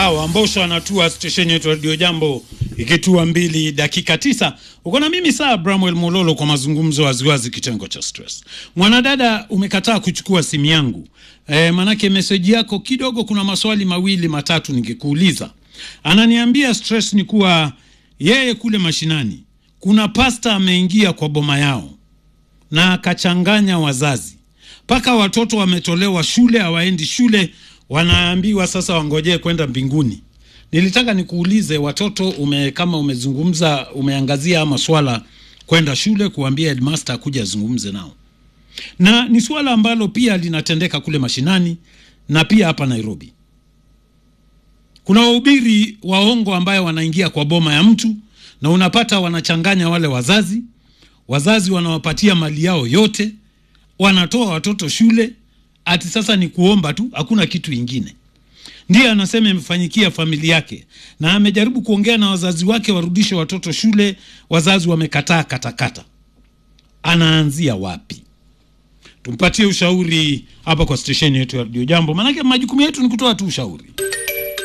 Sawa, Mbosho anatua stesheni yetu Radio Jambo ikitua mbili dakika tisa. Uko na mimi saa Bramwell Mololo kwa mazungumzo waziwazi, kitengo cha stress. Mwanadada, umekataa kuchukua simu yangu e, manake meseji yako kidogo, kuna maswali mawili matatu ningekuuliza. Ananiambia stress ni kuwa yeye kule mashinani kuna pasta ameingia kwa boma yao na akachanganya wazazi mpaka watoto wametolewa shule, hawaendi shule, wanaambiwa sasa wangojee kwenda mbinguni. Nilitaka nikuulize watoto ume, kama umezungumza umeangazia ama swala kwenda shule, kuambia headmaster akuja azungumze nao, na ni swala ambalo pia linatendeka kule mashinani na pia hapa Nairobi. Kuna wahubiri waongo ambayo wanaingia kwa boma ya mtu na unapata wanachanganya wale wazazi, wazazi wanawapatia mali yao yote, wanatoa watoto shule, ati sasa ni kuomba tu, hakuna kitu ingine. Ndiye anasema imefanyikia familia yake, na amejaribu kuongea na wazazi wake warudishe watoto shule, wazazi wamekataa katakata. Anaanzia wapi? Tumpatie ushauri hapa kwa stesheni yetu ya Radio Jambo, maanake majukumu yetu ni kutoa tu ushauri.